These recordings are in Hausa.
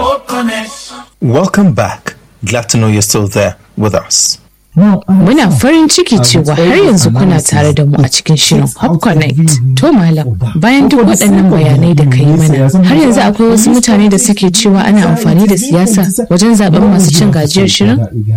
Welcome back. Glad to know you're still there with us. Muna farin ciki cewa har yanzu kuna tare da mu a cikin shirin Hub Connect. To Malam, bayan duk waɗannan bayanai da ka yi mana, har yanzu akwai wasu mutane da suke cewa ana amfani da siyasa wajen zaben masu cin gajiyar shirin?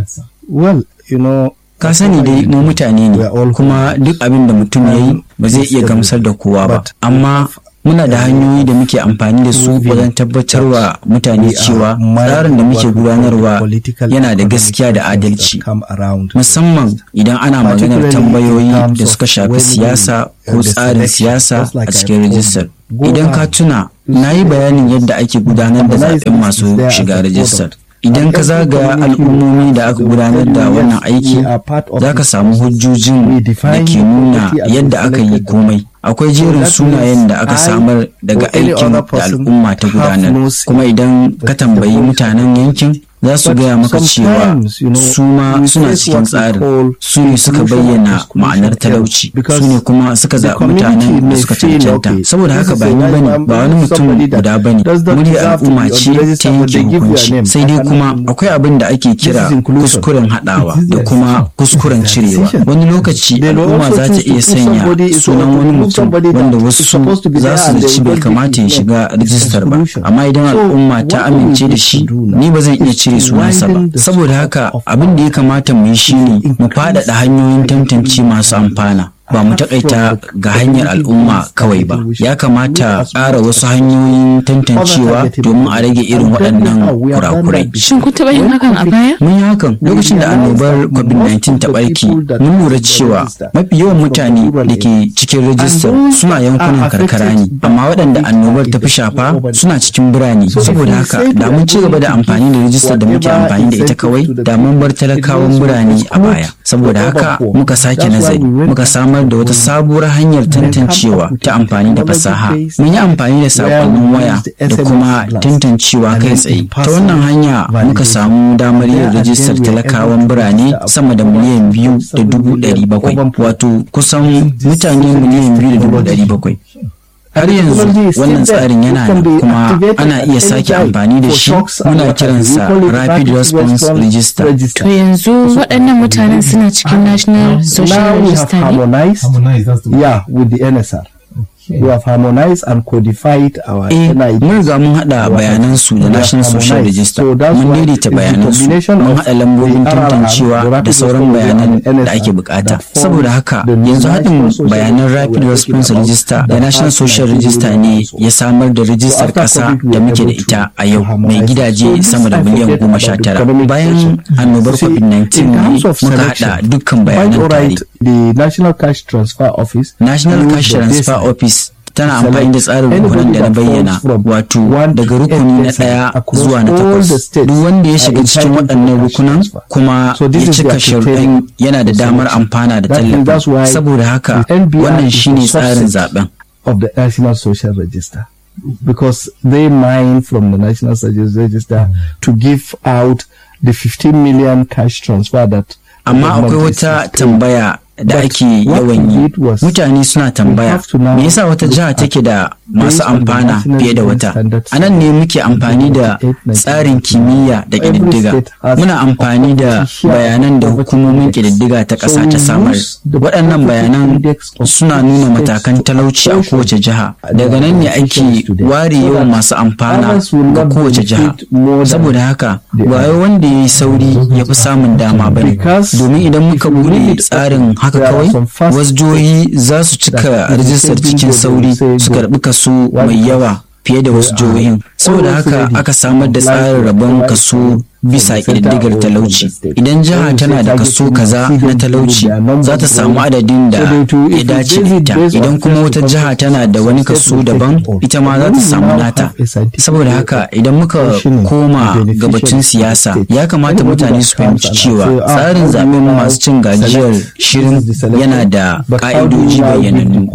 Well, you know, ka sani dai mu mutane ne kuma duk abin da mutum ya yi ba zai iya gamsar da kowa ba amma muna da hanyoyi da muke amfani da su wajen tabbatarwa mutane cewa tsarin da muke gudanarwa yana da gaskiya da adalci musamman idan ana maganar tambayoyi da suka shafi siyasa ko tsarin siyasa a cikin rijistar idan ka tuna na yi bayanin yadda ake gudanar da zaɓen masu shiga rijistar idan ka zagaya al'ummomi da aka gudanar da wannan aiki za ka samu hujjojin da ke nuna yadda aka yi komai akwai jerin sunayen da aka samar daga aikin da al'umma ta gudanar kuma idan ka tambayi mutanen yankin za su gaya maka cewa su ma suna cikin tsarin su ne suka bayyana ma'anar talauci su ne kuma suka zaɓi mutanen da suka cancanta saboda haka ba ni bane ba wani mutum guda bane muryar al'umma ce ta yanke hukunci sai dai kuma akwai abin da ake kira kuskuren haɗawa da kuma kuskuren cirewa wani lokaci al'umma za ta iya sanya sunan wani mutum wanda wasu za su zaci bai kamata ya shiga rijistar ba amma idan al'umma ta amince da shi ni ba zan iya cire sunansa ba saboda haka abin da ya kamata mu yi shine mu faɗaɗa hanyoyin tantance masu amfana ba mu takaita ga hanyar al'umma kawai ba ya kamata ƙara wasu hanyoyin tantancewa domin a rage irin waɗannan kurakurai Shin kun taɓa yin hakan a baya? mun yi hakan lokacin da annobar covid-19 ta ɓarke mun lura cewa mafi yawan mutane da ke cikin rajistar suna yankunan karkara ne amma waɗanda annobar ta fi shafa suna cikin birane saboda haka da mun ci gaba da amfani da rajistar da muke amfani da ita kawai da mun bar talakawan birane a baya saboda haka muka sake nazari muka samar da wata sabuwar hanyar tantancewa ta amfani da fasaha mun yi amfani da sakonnin waya da kuma tantancewa kai tsaye ta wannan hanya muka samu damar yin rajistar talakawan birane sama da miliyan biyu da dubu ɗari bakwai wato kusan mutane miliyan biyu da dubu ɗari bakwai har yanzu wannan tsarin yana da kuma ana iya sake amfani da shi muna kiransa rapid response register To yanzu waɗannan mutanen suna cikin National Social now we have Register ne? harmonized, Harmonized, that's the word. yeah, with the NSR. We have harmonized and codified our eh NID. mun riga mun haɗa bayanan su da National Social Register mun daidaita bayanan su mun haɗa lambobin tantancewa da sauran bayanan da ake bukata saboda haka yanzu haɗin bayanan Rapid Response Register da National Social Register ne ya samar da rijistar ƙasa da muke da ita a yau mai gidaje sama da miliyan goma sha tara bayan annobar COVID-19 ne muka haɗa dukkan bayanan tare the National Cash Transfer Office National used Cash the Transfer baseline. Office tana amfani da tsarin rukunan da na bayyana wato daga rukuni na ɗaya zuwa na takwas duk wanda ya shiga cikin waɗannan rukunan kuma ya cika sharuɗan yana da damar amfana da tallafi saboda haka wannan shine tsarin zaben of the National Social Register because they mine from the National Social Register to give out the 15 million cash transfer that amma akwai wata tambaya da ake yawan yi mutane suna tambaya me yasa wata jiha take da masu amfana fiye da wata a nan ne muke amfani da tsarin kimiyya da ƙididdiga muna amfani da bayanan da hukumomin ƙididdiga ta ƙasa ta samar waɗannan bayanan suna nuna matakan talauci a kowace jiha daga nan ne ake ware yawan masu amfana ga kowace jiha saboda haka ba wanda ya yi sauri ya fi samun dama ba ne domin idan muka bude tsarin haka kawai wasu jihohi za su cika rijistar cikin sauri su karbi kaso mai yawa fiye da wasu jihohin saboda haka aka samar da tsarin rabon kaso bisa ƙididdigar talauci idan jiha tana da kaso kaza na talauci za ta samu adadin da ya dace da ita idan kuma wata jiha tana da wani kaso daban ita ma za ta samu nata saboda haka idan muka koma gabacin siyasa ya kamata mutane su fahimci cewa tsarin zaben masu cin gajiyar shirin yana da ƙa'idoji bayyanannu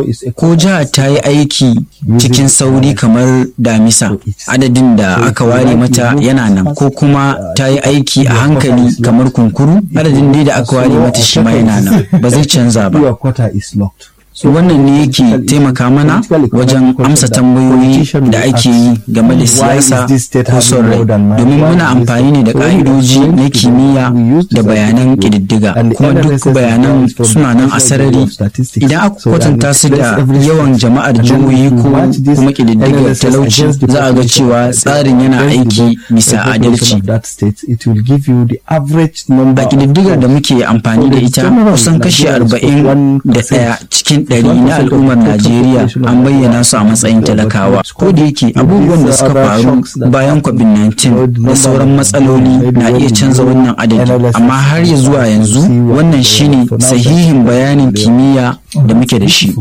ko jiha ta yi aiki cikin sauri kamar damisa adadin da aka ware mata yana nan ko kuma ta yi aiki a hankali kamar kunkuru adadin dai da aka ware mata shi ma yana nan ba zai canza ba wannan ne yake taimaka mana wajen amsa tambayoyi da ake yi game da siyasa ko son rai domin muna amfani ne da ka'idoji na kimiyya da bayanan ƙididdiga kuma duk bayanan suna nan a sarari idan aka kwatanta su da yawan jama'ar jihohi ko kuma ƙididdigar talauci za a ga cewa tsarin yana aiki bisa adalci a ƙididdigar da muke amfani da ita kusan kashi arba'in da ɗaya cikin ɗari na al'ummar najeriya an bayyana su a matsayin talakawa ko da yake abubuwan da suka faru bayan covid-19 da sauran matsaloli na iya canza wannan adadi amma har ya zuwa yanzu wannan shine sahihin bayanin kimiyya da muke da shi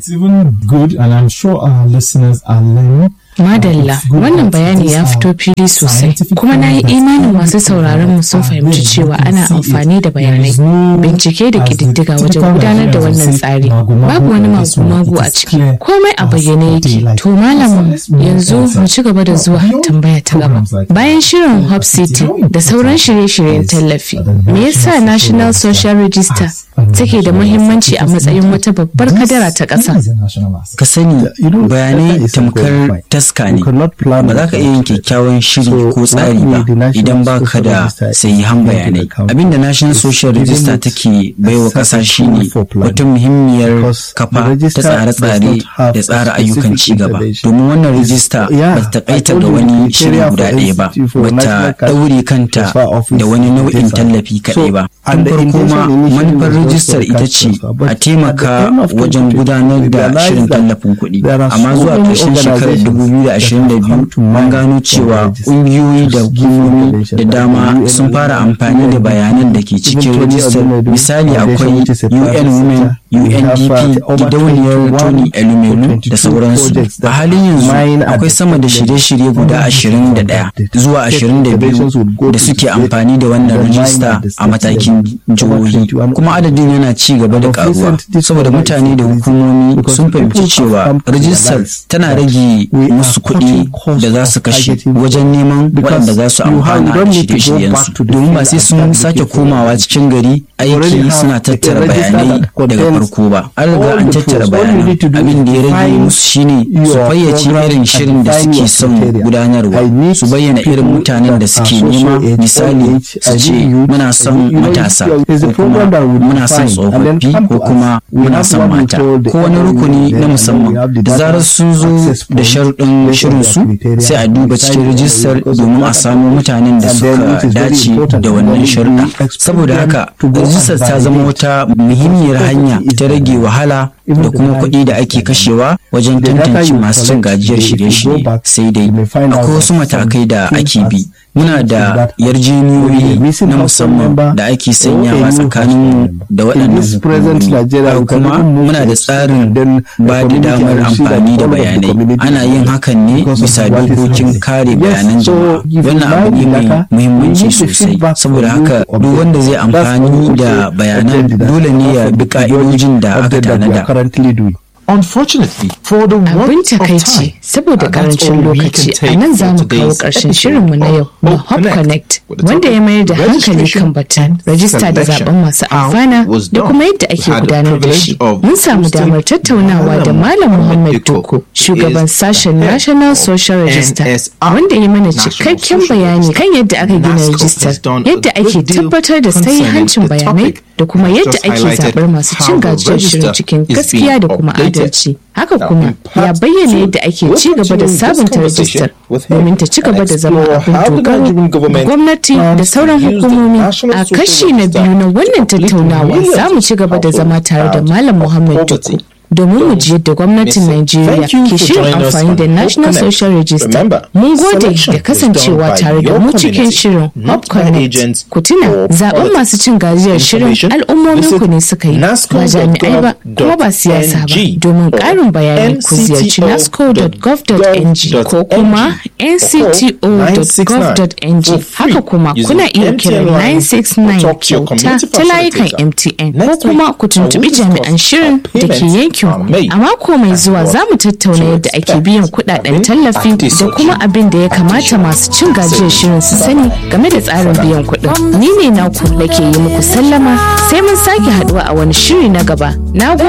Madalla wannan bayani ya fito fili sosai kuma na yi imanin masu sauraron mu sun fahimci cewa ana amfani da bayanai bincike da ƙididdiga wajen gudanar da wannan tsari babu wani magu-magu a ciki komai a bayyane yake to malam yanzu mu ci gaba da zuwa tambaya ta gaba bayan shirin hub city da sauran shirye-shiryen tallafi me yasa national social register take da muhimmanci a matsayin wata babbar kadara ta ƙasa ka sani bayanai tamkar taska ne ba za ka iya yin kyakkyawan shiri ko tsari ba idan ba ka da sahihan bayanai abinda national social register take baiwa ƙasa shine wata muhimmiyar kafa ta tsare-tsare da tsara ayyukan ci gaba domin wannan rijista ba ta takaita ga wani shiri guda ɗaya ba ba ta ɗaure kanta da wani nau'in tallafi kaɗai ba tun farko ma manufar rijistar ita ce a taimaka wajen gudanar da shirin tallafin kuɗi amma zuwa ƙarshen shekarar 2022 mun gano cewa ƙungiyoyi da hukumomi da dama sun fara amfani da bayanan da ke cikin rijistar misali akwai un women undp gidauniyar tony elumelu da sauransu a halin yanzu akwai sama da shirye-shirye guda 21 zuwa 22 da suke amfani da wannan rijista a matakin jihohi kuma adadin yana ci gaba da karuwa saboda mutane da hukumomi sun fahimci cewa rijistar tana rage musu kuɗi da za su kashe wajen neman waɗanda za su amfana da shirye-shiryensu domin ba sai sun sake komawa cikin gari aiki suna tattara bayanai daga farko ba an riga an tattara bayanai abin da ya rage musu shine su fayyace irin shirin da suke son gudanarwa su bayyana irin mutanen da suke nema misali su ce muna son matasa ko kuma muna son tsofaffi ko kuma muna son mata ko wani rukuni na musamman da zarar sun zo da sharuɗin shirinsu sai a duba cikin rijistar domin a samu mutanen da suka dace da wannan sharuɗa saboda haka rijistar ta zama wata muhimmiyar hanya ta rage wahala da kuma kuɗi da ake kashewa wajen tantance masu cin gajiyar shirye-shirye sai dai akwai wasu matakai da ake bi muna da yarjejeniyoyi na musamman da ake sanyawa tsakanin da waɗannan hukumomi kuma muna da tsarin ba da damar amfani da bayanai ana yin hakan ne bisa dokokin kare bayanan jama'a wannan abu ne mai muhimmanci sosai saboda haka duk wanda zai amfani da bayanan dole ne ya bi ka'idojin da aka tanada Unfortunately, for the Abin takaici saboda karancin lokaci a nan za mu kawo ƙarshen shirinmu na yau na Hop Connect wanda ya mayar da hankali kan batun rajista da zaben masu amfana da kuma yadda ake gudanar da shi. Mun samu damar tattaunawa da Malam Muhammad Doko, shugaban sashen National Social Register, wanda ya mana cikakken bayani kan yadda aka gina rajistar, yadda ake tabbatar da hancin bayanai da kuma yadda ake zaɓar masu cin gajiyar shirin cikin gaskiya da kuma adalci. Haka kuma ya bayyana yadda ake ci gaba da sabunta rajistar domin ta ci gaba da zama abin dogaro ga gwamnati da sauran hukumomi. A kashi na biyu na wannan tattaunawa za mu ci gaba da zama tare da Malam Muhammad Duku. domin mu ji yadda gwamnatin Najeriya ke shirin amfani da National Social Register. Mun gode da kasancewa tare da mu cikin shirin Hop Connect. Ku tuna zaben masu cin gajiyar shirin al'ummomin ku ne suka yi ba jami'ai ba kuma ba siyasa ba. Domin ƙarin bayani ku ziyarci nasco.gov.ng ko kuma ncto.gov.ng. Haka kuma kuna iya kiran 969 kyauta ta layukan MTN ko kuma ku tuntuɓi jami'an shirin da ke yankin A mako mai zuwa za mu tattauna yadda ake biyan kudaden tallafi da kuma abin da ya kamata masu cin gajiyar shirin su sani game da tsarin biyan kuɗin. Ni ne naku da ke yi muku sallama sai mun sake haduwa a wani shiri na gaba. Na